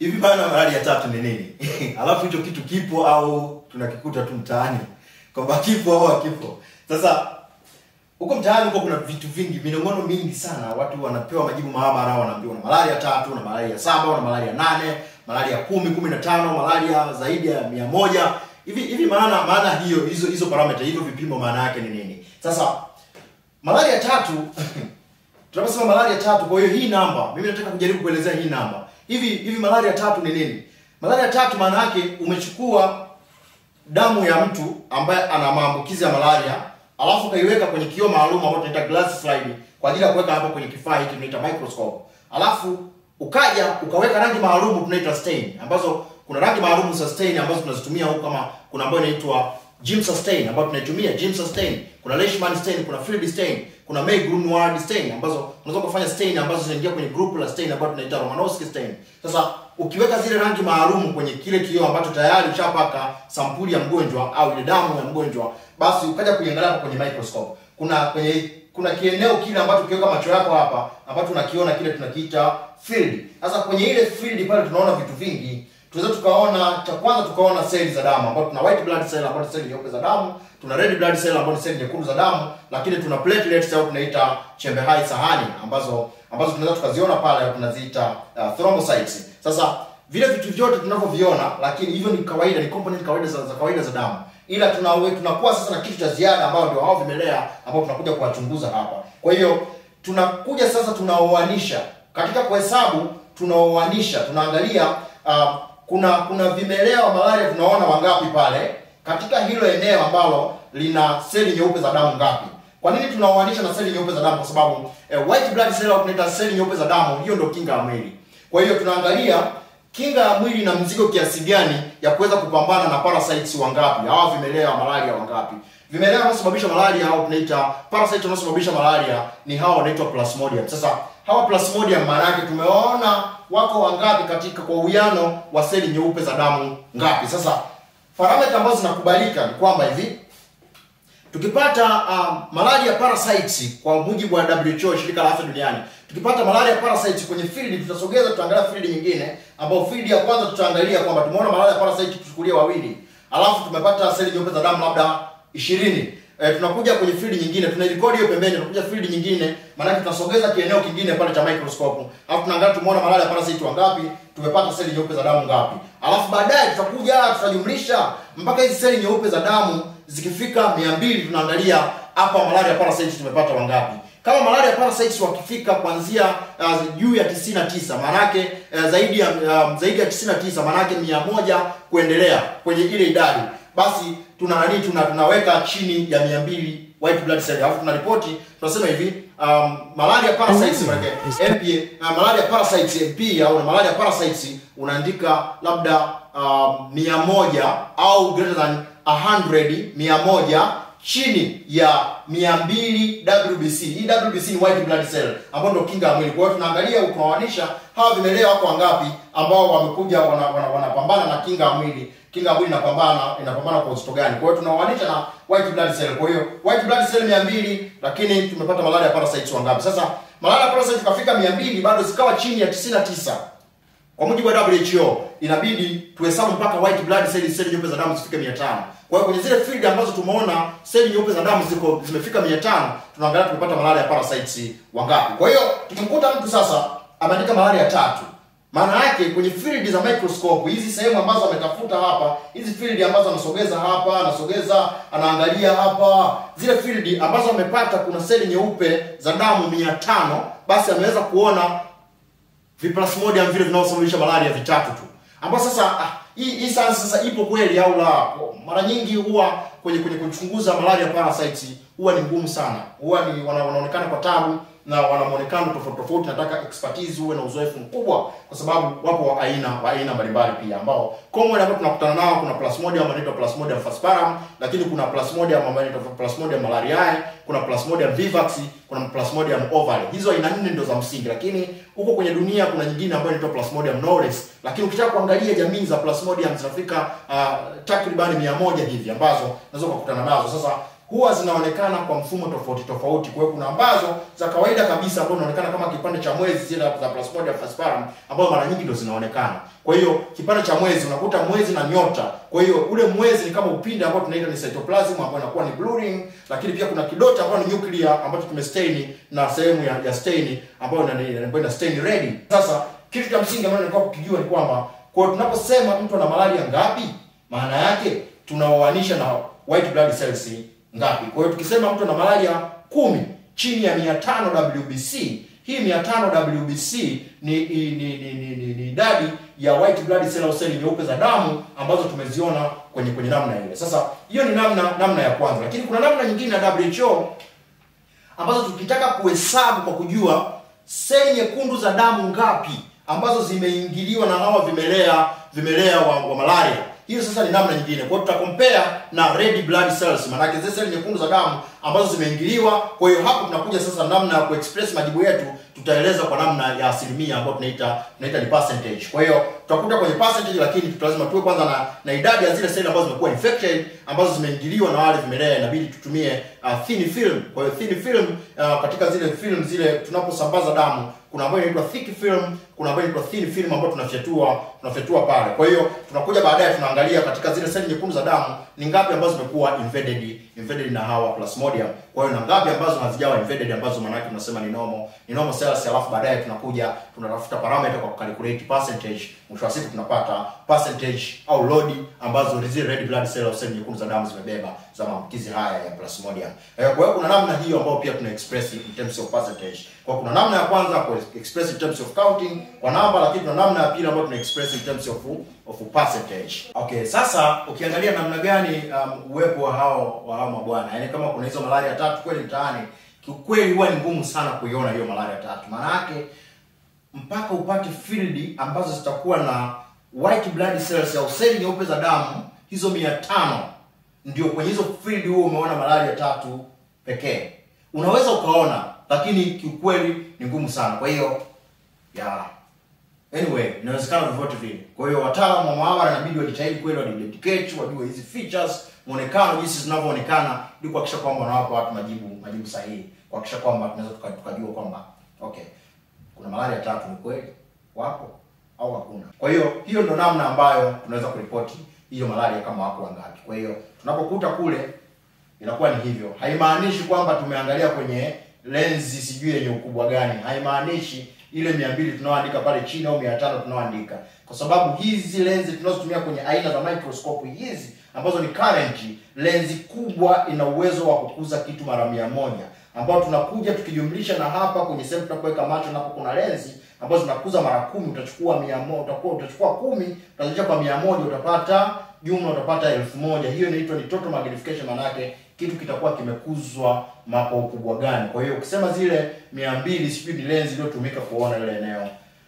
hivi maana malaria tatu ni nini alafu hicho kitu kipo au tunakikuta tu mtaani kwamba kipo au hakipo sasa huko mtaani huko kuna vitu vingi minong'ono mingi sana watu wanapewa majibu maabara wanaambiwa na malaria tatu na malaria saba na malaria nane malaria kumi kumi na tano malaria zaidi ya mia moja hivi hivi maana maana hiyo hizo hizo parameter hivyo vipimo maana yake ni nini sasa malaria tatu tunaposema malaria tatu kwa hiyo hii namba mimi nataka kujaribu kuelezea hii namba hivi hivi malaria tatu ni nini malaria tatu maana yake umechukua damu ya mtu ambaye ana maambukizi ya malaria alafu ukaiweka kwenye kioo maalum ambacho tunaita glass slide kwa ajili ya kuweka hapo kwenye kifaa hiki tunaita microscope alafu ukaja ukaweka rangi maalum tunaita stain ambazo kuna rangi maalum za stain ambazo tunazitumia huko kama kuna ambayo inaitwa Jim stain ambayo tunaitumia Jim stain kuna Leishman stain kuna Field stain kuna May Grunwald stain ambazo unaweza kufanya stain ambazo zinaingia kwenye group la stain ambayo tunaita Romanowski stain sasa ukiweka zile rangi maalum kwenye kile kioo ambacho tayari ushapaka sampuli ya mgonjwa au ile damu ya mgonjwa basi ukaja kuiangalia hapo kwenye microscope kuna kwenye kuna kieneo kile ambacho ukiweka macho yako hapa ambacho tunakiona kile tunakiita field sasa kwenye ile field pale tunaona vitu vingi tunaweza tukaona cha kwanza tukaona seli za damu ambapo tuna white blood cell ambapo ni seli nyeupe za damu tuna red blood cell ambapo ni seli nyekundu za damu lakini tuna platelets au tunaita chembe hai sahani ambazo ambazo tunaweza tukaziona pale tunaziita uh, thrombocytes sasa vile vitu vyote tunavyoviona lakini hivyo ni kawaida ni component kawaida za, za kawaida za damu ila tunawe tunakuwa sasa na kitu cha ziada ambao ndio hao vimelea ambao tunakuja kuwachunguza hapa kwa hiyo tunakuja sasa tunaoanisha katika kuhesabu tunaoanisha tunaangalia uh, kuna kuna vimelea wa malaria tunaona wangapi pale katika hilo eneo ambalo lina seli nyeupe za damu ngapi kwa nini tunaoanisha na seli nyeupe za damu kwa sababu eh, white blood cell au tunaita seli nyeupe za damu hiyo ndio kinga ya mwili kwa hiyo tunaangalia kinga ya mwili na mzigo kiasi gani ya kuweza kupambana na parasites wangapi hawa vimelea wa malaria wangapi vimelea wanaosababisha malaria au tunaita parasite wanaosababisha malaria ni hawa wanaitwa plasmodium sasa hawa plasmodium maana yake tumeona wako wangapi katika kwa uwiano wa seli nyeupe za damu ngapi sasa parameter ambazo zinakubalika ni kwamba hivi tukipata uh, malaria parasites kwa mujibu wa WHO shirika la afya duniani tukipata malaria parasites kwenye field tutasogeza tutaangalia field nyingine ambao field ya kwanza tutaangalia kwamba tumeona malaria parasite tuchukulie wawili alafu tumepata seli nyeupe za damu labda 20 e, tunakuja kwenye field nyingine tunairekodi hiyo pembeni tunakuja field nyingine maana tunasogeza kieneo kingine pale cha microscope alafu tunaangalia tumeona malaria parasite wangapi tumepata seli nyeupe za damu ngapi alafu baadaye tutakuja tutajumlisha mpaka hizi seli nyeupe za damu zikifika 200 tunaangalia hapa malaria parasites tumepata wangapi kama malaria parasites wakifika kuanzia uh, juu ya 99 maanake uh, zaidi ya uh, zaidi ya 99 maanake 100 kuendelea kwenye ile idadi basi tuna nani tuna tunaweka chini ya 200 white blood cell alafu tunaripoti tunasema hivi um, malaria parasites maana MPA uh, malaria parasites MP au malaria parasites unaandika labda um, 100 au greater than 100 100 chini ya 200 WBC. Hii WBC ni white blood cell ambayo ndio kinga ya mwili. Kwa hiyo tunaangalia ukawanisha hawa vimelea wako wangapi ambao wamekuja wanapambana wana, wana, wana na kinga ya mwili. Kinga ya mwili inapambana inapambana kwa uzito gani? Kwa hiyo tunawanisha na white blood cell. Kwa hiyo white blood cell 200 lakini tumepata malaria parasites wangapi? Sasa malaria parasites tukafika 200 bado zikawa chini ya 99 kwa mujibu wa WHO inabidi tuhesabu mpaka white blood cells seli nyeupe za damu zifike 500. Kwa hiyo kwenye zile field ambazo tumeona seli nyeupe za damu ziko zimefika 500, tunaangalia tumepata malaria parasites wangapi. Kwa hiyo tukimkuta mtu sasa ameandika malaria tatu, maana yake kwenye field za microscope hizi sehemu ambazo ametafuta hapa, hizi field ambazo anasogeza hapa, anasogeza, anaangalia hapa, zile field ambazo amepata kuna seli nyeupe za damu 500, basi ameweza kuona viplasmodium vile vinavyosababisha malaria vitatu tu ambao sasa ah, hii hii sasa sasa ipo kweli au la mara nyingi huwa kwenye kwenye kuchunguza malaria parasites huwa ni ngumu sana huwa ni wana, wanaonekana kwa tabu na wana muonekano tofauti tofauti nataka expertise uwe na uzoefu mkubwa kwa sababu wapo wa aina wa aina mbalimbali pia ambao common ambao tunakutana nao kuna plasmodium ambayo inaitwa plasmodium falciparum lakini kuna plasmodium ambayo inaitwa plasmodium malariae kuna plasmodium vivax kuna plasmodium ovale hizo aina nne ndio za msingi lakini huko kwenye dunia kuna nyingine ambayo inaitwa plasmodium knowles lakini ukitaka kuangalia jamii za plasmodium zinafika uh, takriban 100 hivi ambazo unaweza kukutana nazo sasa huwa zinaonekana kwa mfumo tofauti tofauti. Kwa hiyo kuna ambazo za kawaida kabisa ambazo zinaonekana kama kipande cha mwezi zile za Plasmodium falciparum ambazo mara nyingi ndio zinaonekana. Kwa hiyo kipande cha mwezi unakuta mwezi na nyota. Kwa hiyo ule mwezi ni kama upinde ambao tunaita ni cytoplasm ambayo inakuwa ni blue ring, lakini pia kuna kidoti ambayo ni nuclear ambacho tumestain na sehemu ya, ya stain ambayo ina ambayo ina stain red. Sasa kitu cha msingi ambacho nilikuwa kukijua ni kwamba kwa tunaposema mtu ana malaria ngapi, maana yake tunaoanisha na white blood cells ngapi. Kwa hiyo tukisema mtu ana malaria kumi chini ya 500 WBC, hii 500 WBC ni ni ni ni ni, ni, ni idadi ya white blood cell au seli nyeupe za damu ambazo tumeziona kwenye kwenye namna ile. Sasa hiyo ni namna namna ya kwanza, lakini kuna namna nyingine ya WHO ambazo tukitaka kuhesabu kwa kujua seli nyekundu za damu ngapi ambazo zimeingiliwa na hawa vimelea vimelea wa, wa malaria hiyo sasa ni namna nyingine. Kwa hiyo tutakompare na red blood cells, maana zile seli nyekundu za damu ambazo zimeingiliwa. Kwa hiyo hapo tunakuja sasa namna ya kuexpress majibu yetu, tutaeleza kwa namna ya asilimia ambayo tunaita tunaita ni percentage. Kwa hiyo tutakuta kwenye percentage, lakini lazima tuwe kwanza na, na idadi ya zile seli ambazo zimekuwa infected ambazo zimeingiliwa na wale vimelea, inabidi tutumie uh, thin film. Kwa hiyo thin film uh, katika zile film zile tunaposambaza damu kuna ambayo inaitwa thick film, kuna ambayo inaitwa thin film ambayo tunafyatua tunafyatua pale. Kwa hiyo tunakuja baadaye tunaangalia katika zile seli nyekundu za damu ni ngapi ambazo zimekuwa invaded invaded na hawa plasmodium. Kwa hiyo na ngapi ambazo hazijawa invaded ambazo maana yake tunasema ni normal ni normal cells, alafu baadaye tunakuja tunatafuta parameter kwa calculate percentage. Mwisho wa siku tunapata percentage au load ambazo zile red blood cell au seli nyekundu za damu zimebeba za maambukizi haya ya plasmodium. Eh, kwa hiyo kuna namna hiyo ambayo pia tuna express in terms of percentage. Kwa kuna namna ya kwanza ku express in terms of counting kwa namba, lakini kuna namna ya pili ambayo tuna express in terms of of percentage. Okay, sasa ukiangalia namna gani um, uwepo wa hao wa hao mabwana, yaani kama kuna hizo malaria tatu kweli mtaani, kiukweli huwa ni ngumu sana kuiona hiyo malaria tatu. Maana yake mpaka upate field ambazo zitakuwa na white blood cells au seli nyeupe za damu hizo mia tano ndio kwenye hizo field huo umeona malaria tatu pekee. Unaweza ukaona, lakini kiukweli ni ngumu sana. Kwa hiyo ya anyway, inawezekana vyovyote vile. Kwa hiyo wataalamu wa maabara inabidi wajitahidi kweli, wadedicate, wajue hizi features, muonekano, jinsi zinavyoonekana, ili kuhakikisha kwamba wanawapa watu majibu majibu sahihi, kuhakikisha kwamba tunaweza tukajua kwamba okay, kuna malaria tatu ni kweli wapo au hakuna. Kwa hiyo hiyo ndo namna ambayo tunaweza kuripoti hiyo malaria kama wako wangapi. Kwa hiyo tunapokuta kule inakuwa ni hivyo. Haimaanishi kwamba tumeangalia kwenye lenzi sijui yenye ukubwa gani, haimaanishi ile mia mbili tunaoandika pale chini au mia tano tunaoandika, kwa sababu hizi lenzi tunazotumia kwenye aina za microscope hizi ambazo ni current, lenzi kubwa ina uwezo wa kukuza kitu mara mia moja ambao tunakuja tukijumlisha na hapa kwenye sehemu tunapoweka macho, napo kuna lenzi ambazo zinakuza mara kumi, utachukua mia moja utakuwa utachukua kumi utazidisha kwa mia moja utapata jumla utapata elfu moja Hiyo inaitwa ni total magnification, maana yake kitu kitakuwa kimekuzwa kwa ukubwa gani. Kwa hiyo ukisema zile mia mbili sijui ni lenzi iliyotumika kuona ile eneo,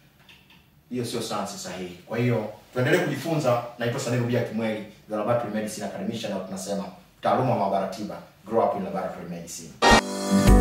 hiyo sio sayansi sahihi. Kwa hiyo tuendelee kujifunza. Naitwa Sanelu Bia Kimweli, The Laboratory Medicine Academician, na tunasema taaluma maabara tiba, grow up in laboratory medicine.